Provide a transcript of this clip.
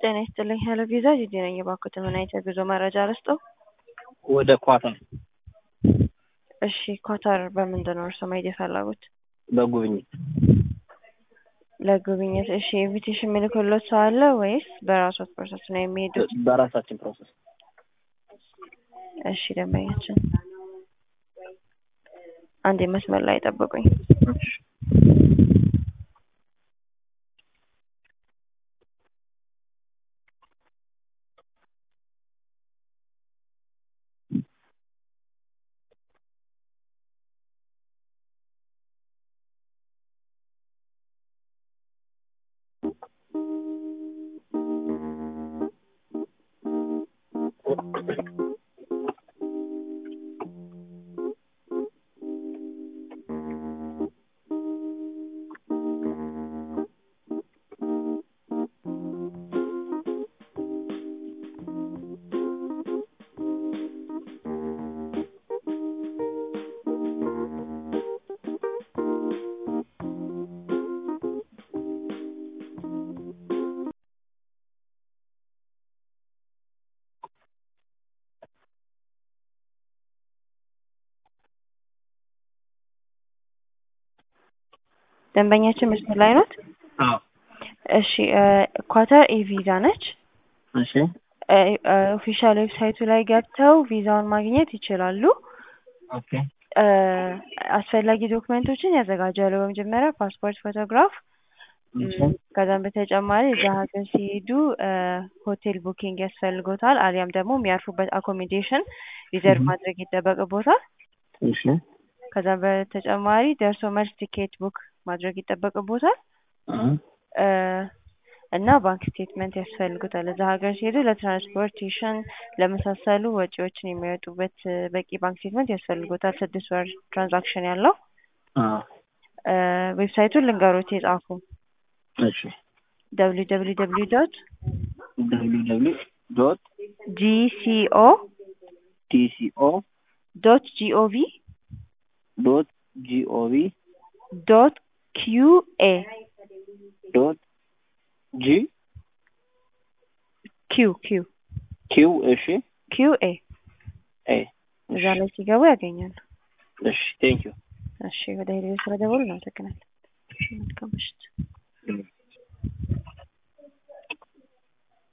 ጤና ይስጥልኝ ሄሎ ቪዛ ጂጂ ነኝ። እባክዎት ምን አይነት የጉዞ መረጃ ልስጥዎ? ወደ ኳታር እሺ ኳታር በምንድን ነው እርስዎ መሄድ የፈለጉት? በጉብኝት ለጉብኝት እሺ ኢንቪቴሽን የሚልክልዎት ሰው አለ ወይስ በራስዎት ፕሮሰስ ነው የሚሄዱት? በራሳችን ፕሮሰስ እሺ ደንበኛችን አንዴ መስመር ላይ ጠብቁኝ። ደንበኛችን መስመር ላይ ኖት? አዎ እሺ ኳታር ኢ ቪዛ ነች። እሺ ኦፊሻል ዌብሳይቱ ላይ ገብተው ቪዛውን ማግኘት ይችላሉ። ኦኬ አስፈላጊ ዶክመንቶችን ያዘጋጃሉ። በመጀመሪያ ፓስፖርት ፎቶግራፍ፣ እሺ ከዛም በተጨማሪ እዛ ሀገር ሲሄዱ ሆቴል ቡኪንግ ያስፈልጎታል። አሊያም ደግሞ የሚያርፉበት አኮሚዴሽን ሪዘርቭ ማድረግ ይጠበቅቦታል። እሺ ከዛም በተጨማሪ ደርሶ መልስ ቲኬት ቡክ ማድረግ ይጠበቅቦታል እ እና ባንክ ስቴትመንት ያስፈልጉታል። እዛ ሀገር ሲሄዱ ለትራንስፖርቴሽን ለመሳሰሉ ወጪዎችን የሚያወጡበት በቂ ባንክ ስቴትመንት ያስፈልጎታል። ስድስት ወር ትራንዛክሽን ያለው አዎ ዌብሳይቱን ልንገሮት የጻፉ እሺ ደብሊው ደብሊው ደብሊው ዶት ደብሊው ደብሊው ዶት ጂሲኦ ቲሲኦ ዶት ጂኦቪ ዶት ጂኦቪ ዶት ኪዩኤ ዶት ጂ ኪው ኪው ኪው እሺ ኪዩኤ ኤ እዛ ላይ ሲገቡ ያገኛሉ። እሺ ቴንክ ዩ እሺ ወደ ሄደ ስለደወሉ እናመሰግናለን። መልካም ምሽት።